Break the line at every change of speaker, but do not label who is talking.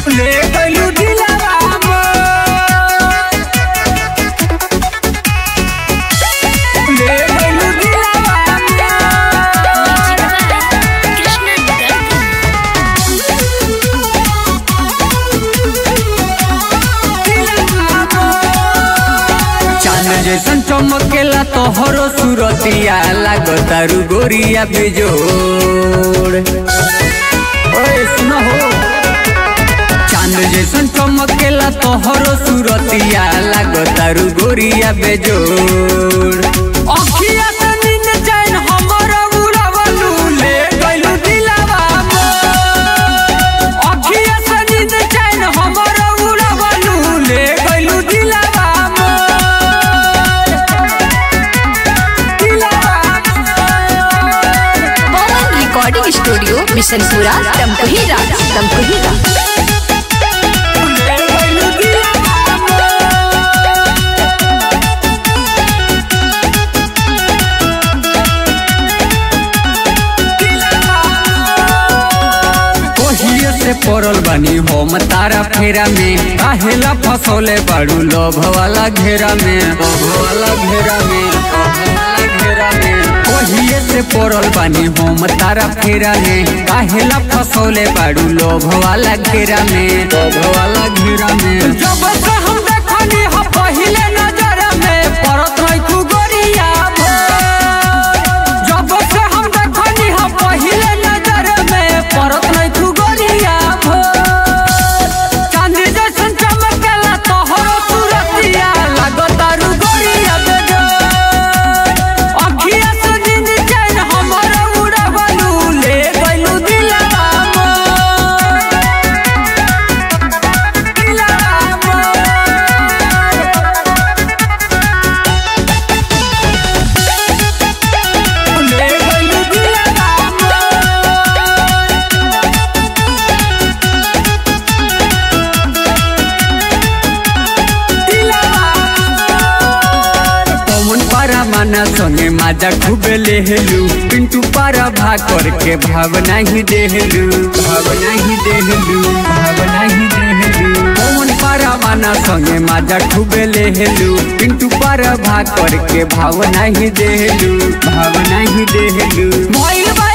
ले गइलू दिलवा मोर ले गइलू दिलवा मोर चांद जैसन चमकेला तोहरो सूरतिया लागतारू गोरिया बेजोड़ ओए सुनो हो चांद जैसन चमकेला तोहरो सूरतिया लागतारू गोरिया बेजोड़ अखिया से नींद चैन हमर उड़ावलू ले गइलू दिलवा मोर अखिया से नींद चैन हमर उड़ावलू ले गइलू दिलवा मोर दिलवा
पवन रिकॉर्डिंग स्टूडियो मिशनपुरा तमकुहीरा तमकुहीरा
ले गइलू दिलवा मोर कोहिए से पड़ल बानी हम तारा फेरा में काहेला फसौले बाड़ू लोभ वाला घेरा में लोभ वाला घेरा में लोभ वाला घेरा में कोहिए से पड़ल बानी हम तारा फेरा में काहेला फसौले बाड़ू लोभ वाला घेरा में लोभ वाला घेरा में जब से हम देखनी ह पहिले नजर में परत रही तू गोरिया भोर जब से हम देखनी ह पहिले नजर में परत नहीं तू गोरिया भोर चांदी जैसन चमकेला तोहरो सूरतिया लागतारू गोरिया बेजोर अखिया से नींद चैन हमर उड़ावलू ले गइलू दिलवा मोर दिलवा मोर ले गइलू दिलवा मोर पवन पारा माना संगे माजा खूबे लेहलू पिंटू पारा भाग करके भावना ही देहलू भावना ही देहलू भावना ही देहलू पवन पारा माना संगे माजा खूबे लेहलू पिंटू पारा भाग करके भावना ही देहलू भावना ही देहलू मोइल बा